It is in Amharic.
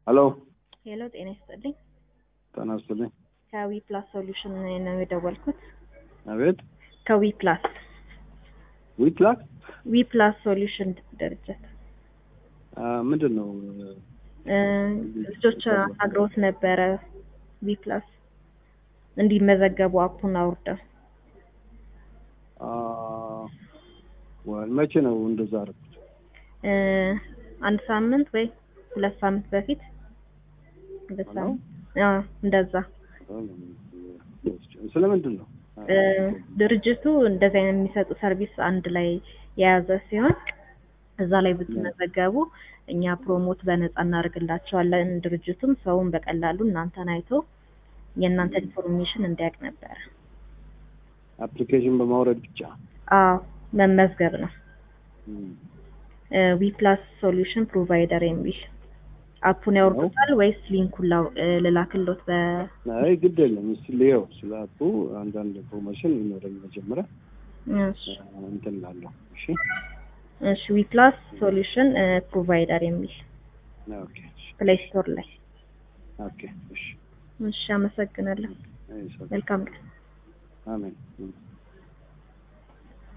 ሄሎ ሄሎ ጤና ይስጥልኝ። ጤና ይስጥልኝ። ከዊ ፕላስ ሶሉሽን ነው የደወልኩት። አቤት ከዊ ፕላስ ዊትላክ ዊ ፕላስ ሶሉሽን ድርጅት ምንድን ነው? እ ልጆች አግሮት ነበረ ዊ ፕላስ እንዲመዘገቡ አፑን አውርደው አ፣ ወል መቼ ነው እንደዛ አደረኩት? እ አንድ ሳምንት ወይ ሁለት ሳምንት በፊት ሁለት ነው? ሳምንት አዎ፣ እንደዛ ስለምንድን ነው? እ ድርጅቱ እንደዚህ አይነት የሚሰጡ ሰርቪስ አንድ ላይ የያዘ ሲሆን እዛ ላይ ብትመዘገቡ እኛ ፕሮሞት በነፃ እናደርግላቸዋለን። ድርጅቱም ሰውን በቀላሉ እናንተን አይቶ የእናንተ ኢንፎርሜሽን እንዲያውቅ ነበረ። አፕሊኬሽን በማውረድ ብቻ አዎ መመዝገብ ነው። እም፣ ዊ ፕላስ ሶሉሽን ፕሮቫይደር የሚል አፑን ያወርዱታል ወይስ ሊንኩን ላው- እ ልላክሎት በ አይ ግድ የለም እስኪ ልየው። ስለ አፑ አንዳንድ ኢንፎርሜሽን ይኖረኝ መጀመሪያ እሺ እንትን እላለሁ። እሺ እሺ ዊ ፕላስ ሶሉሽን ፕሮቫይደር የሚል ኦኬ እሺ፣ ፕሌይ ስቶር ላይ ኦኬ እሺ፣ እሺ አመሰግናለሁ አይ፣ ሰላም። መልካም ቀን አሜን። እም።